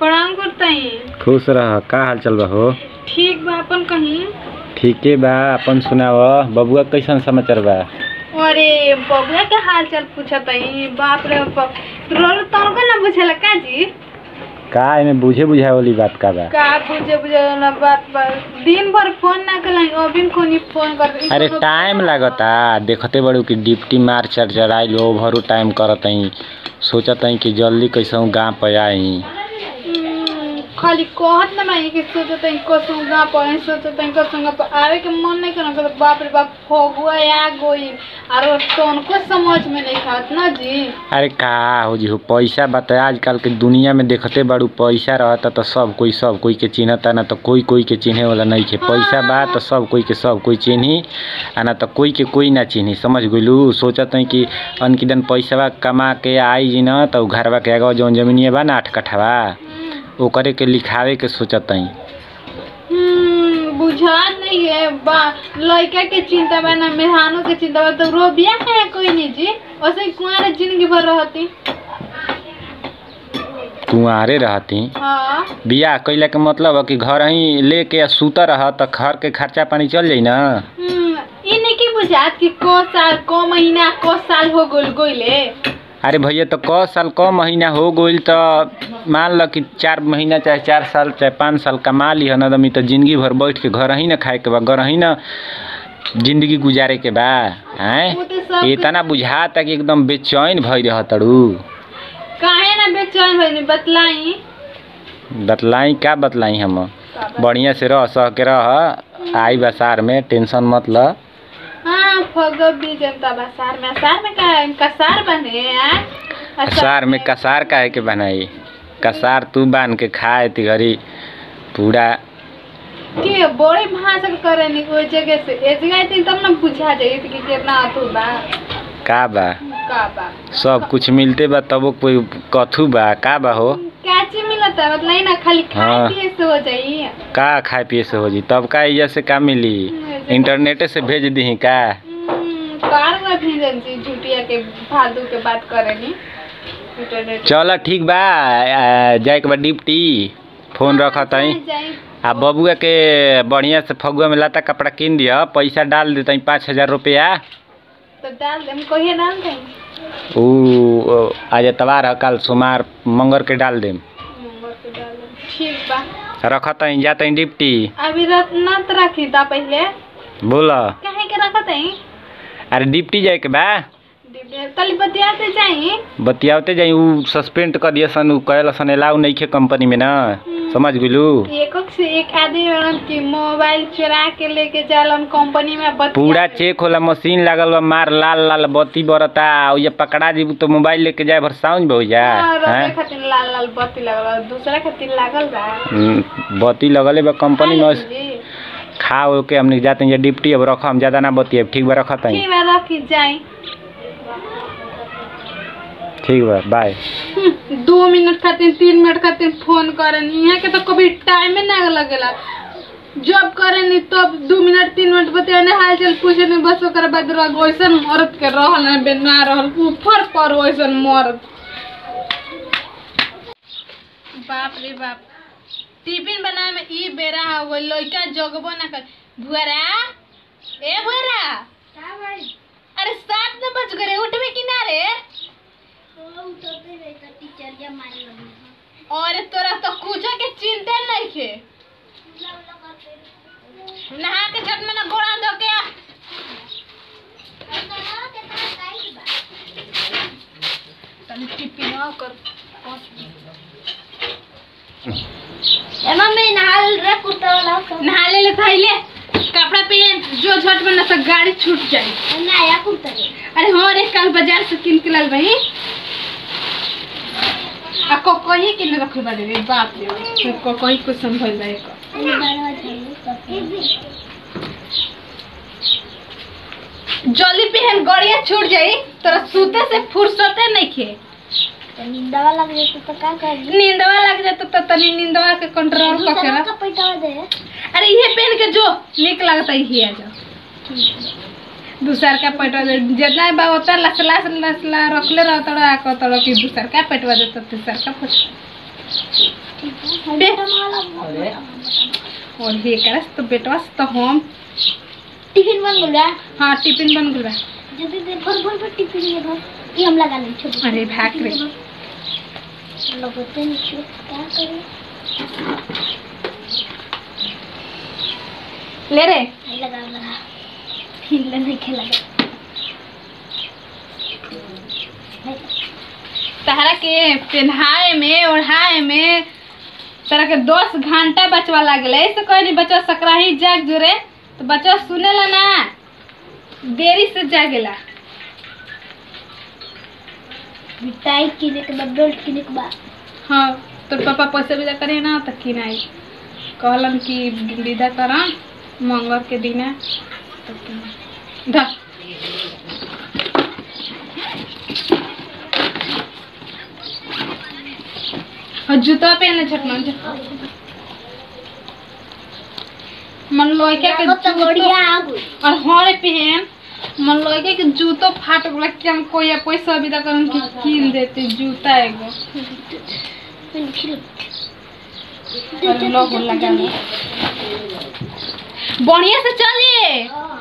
प्रणाम करताई खुश रह का हाल चल बा हो ठीक बा अपन कहीं ठीके बा अपन सुनाव बबुआ कैसन समाचार बा अरे बबुआ के हाल चाल पूछताई बाप रे बाप रोल तनको ना बुझेला का जी का एमे बुझे बुझाए वाली बात का बा का बुझे बुझे ना बात बा दिन भर फोन ना कलाई अभी कोनी फोन कर अरे टाइम लागता देखते बड़ू कि डिप्टी मार चढ़ चढ़ाइल ओभरो टाइम करतई सोचतई कि जल्दी कैसे गाँव पे आई हम्म, खाली कहत ना मैं कि सोचताई कसम गा पर सोचताई कसम गा पर आवे के मन नहीं करना कर बाप रे बाप फगुआ आ गई और तनको समझ में नहीं खात ना जी अरे का हो जी हो पैसा बता आजकल के दुनिया में देखते बड़ू पैसा रहता तो सब कोई सब कोई के चिन्हता ना तो कोई कोई के चिन्हे वाला नहीं है पैसा बा तो सब कोई के सब कोई चिन्ही आ ना तो कोई के कोई ना चिन्ही समझ गइलू सोचत हई कि अनकिदन पैसा कमा के आई जी ना तो घरवा के आगे जौन जमीनिया बा ना आठ कट्ठा ओकरे के लिखावे के सोचत हई हम्म, बुझात नहीं है बा लड़का के चिंता बा ना मेहरानों के चिंता बा तो रो बिया है कोई नहीं जी ऐसे कुआरे जिंदगी भर रहती कुंवारे रहती हाँ बियाह कैला के मतलब है कि घर ही लेके आ सुत रह तो घर के खर्चा पानी चल जाई ना हम्म, ई नहीं की बुझात कि को साल को महीना को साल हो गोल गोइले अरे भैया तो क साल क महीना हो गइल तो मान ल कि चार महीना चाहे चार साल चाहे पाँच साल कमा ली न आदमी तो जिंदगी भर बैठ के घर ही न खाए के बा घर ही न जिंदगी गुजारे के बा हैं वो तो सब इतना बुझाता कि एकदम बेचैन भई रह तड़ू काहे ना बेचैन भइनी बतलाई बतलाई का बतलाई हम बढ़िया से रह सह के रह आई बसार में टेंशन मत ल हाँ फगो भी जनता बसार में असार में का कसार बने हैं कसार में कसार काहे के बनाई कसार तू बांध के खाए ती घरी पूरा के बड़ी भाषण करे नी कोई जगह से ए जगह थी तब ना बुझा जाई कि कितना अथु बा का बा का बा सब कुछ मिलते बा तबो कोई कथू बा का बा हो क्या चीज मिलता है मतलब ना खाली खाए हाँ। पिए से हो जाई का खाए पिए से हो जी तब का इजा से का मिली इंटरनेटे से भेज दी का हम्म, कार में भी जनती झूठिया के फालतू के बात करे नी इंटरनेट चल ठीक बा आ, जाए के बा डिप्टी फोन रखत हई जाई आ बबुआ के बढ़िया से फगुआ में लाता कपड़ा किन दिया पैसा डाल देते पाँच हजार रुपया तो डाल दे हम कहिए डाल दे ऊ आज एतवार है कल सोमवार मंगर के डाल देम ठीक बा रखत हई जात हई डिप्टी अभी रत न रखी था पहले बोल काहे के रखत है अरे डिप्टी जाए के बा तली बतिया से जाई बतियावते जाई ऊ सस्पेंड कर दिया सन ऊ कहल सन एलाउ नहीं खे कंपनी में ना समझ गेलू एक से एक आदमी बड़न की मोबाइल चुरा के लेके जालन कंपनी में बतिया पूरा चेक होला मशीन लागल बा मार लाल लाल बत्ती बरता और ये पकड़ा जीबू तो मोबाइल लेके जाए भर साउंड हो जा हाँ, रबे हैं? खातिर लाल लाल बत्ती लगल दूसरा खातिर लागल बा हम्म, बत्ती लगले बा कंपनी में जी खा हो के हमने जाते हैं डिप्टी अब रख हम ज्यादा ना बतिए ठीक बा रखत हई ठीक बा रखी जाई ठीक बा बाय हम्म, दो मिनट खातिर तीन मिनट खातिर फोन करन यहाँ के तो कभी टाइम ना लगेला जब करेनी तब दो मिनट तीन मिनट बतियाने हाल चाल पूछे नहीं बस ओकर बाद रह वैसन मरद के रहल ना बे ना रहल ऊपर पर वैसन मरद बाप रे बाप टिफिन बनाए में ई बेरा हो गई लइका जगबो ना कर भुअरा ए भुअरा अरे सात न बज गए उठबे कि ना रे अरे तोरा तो कुछ के चिंता नहीं खे नहा के छत में ना गोड़ा धो के आ। तनी टिफिन कर मम्मी नहाल रे कुत्ता वाला नहा ले ले थैले कपड़ा पहन जो झट में ना तो गाड़ी छूट जाए नया कुत्ता रे अरे हाँ रे कल बाजार से किन के लाल भाई आ को कही के ने रखल बाड़े रे बाप रे बाप। को कही को संभल जाए को जल्दी पहन गड़िया छूट जाई तोरा सूते से फुर्सते नहीं खे दवा लग जाता तो क्या कर नींदवा लग जाता तो तनी नींदवा के कंट्रोल कर के रख का पैसा दे अरे ये पहन के जो निक लगता है ये आ जाओ दूसर का पेटवा दे जितना बा उतना लसला लसला रखले रहता आको तड़ो कि दूसर का पेटवा देता तीसर का पेट बे अरे और हे करस तो बेटवा से तो हम टिफिन बन गया हाँ टिफिन बन गइल बा जल्दी दे भर भर भर टिफिन में भर ये हम लगा लेंगे छोटे अरे भाग रे लगते नहीं छो क्या करें ले रे नहीं लगा लगा फिर नहीं खेला तहरा के पहनाए में ओढ़ाए में तरह के दस घंटा बचवा लागले ऐसे कोई नहीं बच्चा सकराही जाग जोरे तो बच्चा सुनेला ना देरी से जागेला मिठाई किने के बाद बेल्ट किने के बाद हाँ तो पापा पैसा विदा करे ना तो किनाई कहलन कि विदा करा मंगल के दिन तो किनाई। ध और जूता पहने छटना मन लोके के तो बढ़िया आगु और हरे पहन मन लगे कि जूतो फाट गला कि हम कोई पैसा विदा करन कि कीन देते जूता एगो फिर फिर और लोग लगा लो। बढ़िया से चलिए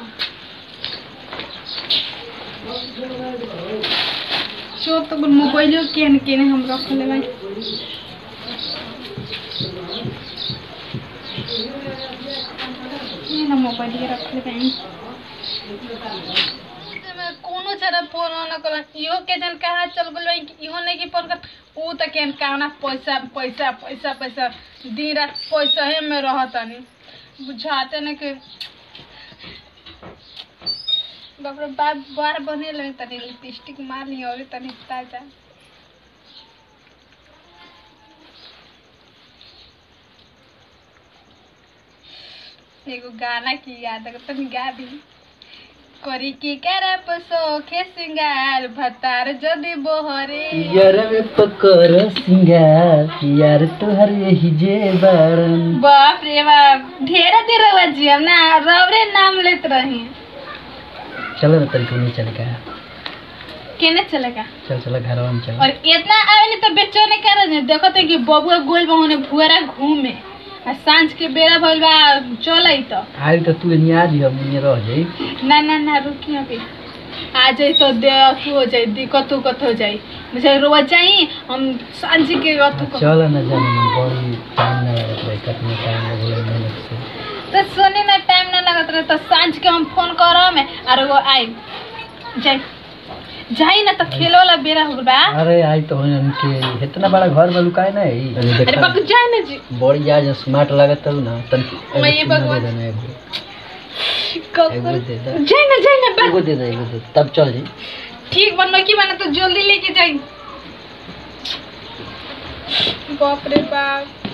चो तो मोबाइल केन केन हम रख ले भाई ये ना मोबाइल के रख ले भाई कोनो चरा फोन न कर इहो के जन कहा चल गेल भाई इहो नहीं की फोन कर ऊ त केन कहना पैसा पैसा पैसा पैसा दिन रात पैसा हे में रहतनी बुझाते न के बाप रे बाप बार बने लगे तनी लिपस्टिक मार ली और तनी ताजा एगो गाना की याद अगर तनी गा दी करी की करप सोखे सिंगार भतार जदी बोहरे यार में पकर सिंगार यार तोहर यही जे बारन बाप रे बाप ढेर देर बजी हम ना रवरे नाम लेत रही चलो ना तरीके नहीं चल का केने चलेगा चल चल घर में चल और इतना आवे नहीं तो बेचो नहीं कर रहे देखो तो कि बबुआ गोल बहुने भुआरा घूमे आ सांझ के बेरा भइल बा चलै तो आई तो तू नहीं आज हम नहीं रह जाई ना ना ना रुकी अभी आ जाई तो दे अथु हो जाई दिक्कत उकत हो जाई मुझे रोज जाई हम सांझ के अथु को चल ना जाने में बड़ी टाइम ना लगत रहे कितना टाइम लगल मेहनत से तो सोने ना टाइम ना लगत रहे तो सांझ के हम फोन करम और वो आई जाई जाई ना तो खेलो वाला बेरा हो बा अरे आई तो उनके इतना बड़ा घर में लुकाए ना ही अरे अरे देखा बाबू जाई ना जी बड़ी आज स्मार्ट लागत हूँ ना तन मैं ये भगवान- एगो कब दे दे जाई ना जाई ना बा एगो दे दे एगो दे दे, तब चल जी ठीक बनो की मैंने तो जल्दी लेके जाई बाप रे बाप